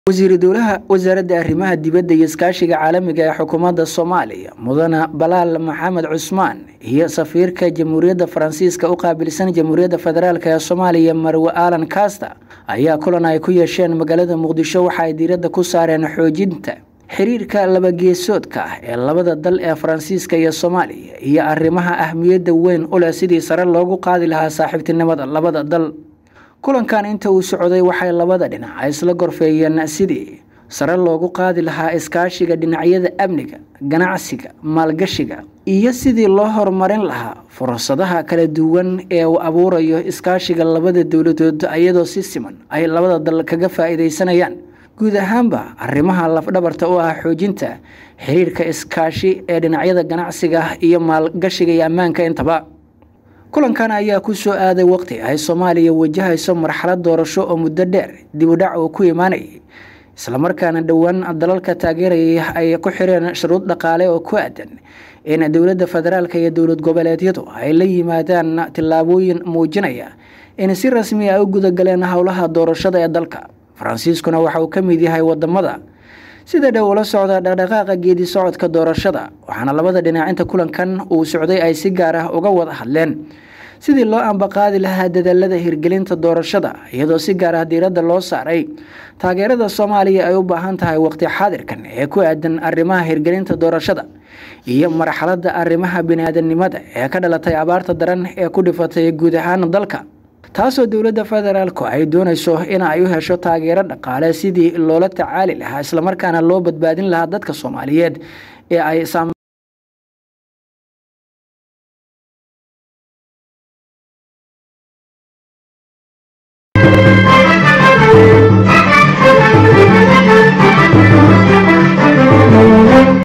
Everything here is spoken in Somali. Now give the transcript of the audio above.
wasiiru dowlaha wasaaradda arrimaha dibadda iyo iskaashiga caalamiga ee xukuumadda soomaaliya mudane balaal maxamed cusmaan iyo safiirka jamhuuriyadda faransiiska u qaabilsan jamhuuriyadda federaalk ee soomaaliya marwe alan kasta ayaa kulan ay ku yeesheen magaalada muqdisho waxa ay diiradda ku saareen xoojinta xiriirka labageesoodka ah ee labada dal ee faransiiska iyo soomaaliya iyo arrimaha ahmiyadda weyn u leh sidii sare loogu qaadi lahaa saaxiibtinimada labada dal kulankan inta uu socday waxay labada dhinac isla gorfeeyeen sidii sare loogu qaadi lahaa iskaashiga dhinacyada amniga ganacsiga maalgashiga iyo sidii loo horumarin lahaa fursadaha kala duwan ee uu abuurayo iskaashiga labada dowladood iyadoo si siman ay labada dal kaga faa-iideysanayaan guud ahaanba arrimaha lafdhabarta u ah xoojinta xiriirka iskaashi ee dhinacyada ganacsiga iyo maalgashiga iyo ammaanka intaba kulankan ayaa ku soo aaday waqti ay soomaaliya wajahayso marxalad doorasho oo muddo dheer dib u dhac uu ku imaanayay islamarkaana dhowaan dalalka taageerayay ay ku xireen shuruud dhaqaale oo ku aadan in dowladda federaalk iyo dowlad goboleedyadu ay la yimaadaan tillaabooyin muujinaya in si rasmi ay u gudagaleen howlaha doorashada ee dalka faransiiskuna waxa uu ka mid yahay wadamada sida dhow ula socda dhaqdhaqaaqa geedi socodka doorashada waxaana labada dhinac inta kulankan uu socday ay si gaar ah uga wada hadleen sidii loo ambaqaadi lahaa dadaalada hirgelinta doorashada iyadoo si gaar ah diiradda loo saaray taageerada soomaaliya ay u baahan tahay waqti xaadirkan ee ku aadan arrimaha hirgelinta doorashada iyo marxaladda arrimaha biniaadanimada ee ka dhalatay abaarta daran ee ku dhifatay guud ahaan dalka taasoo dowladda federaalku ay doonayso in ay u hesho taageero dhaqaale sidii loola tacaali lahaa islamarkaana loo badbaadin lahaa dadka soomaaliyeed ee ay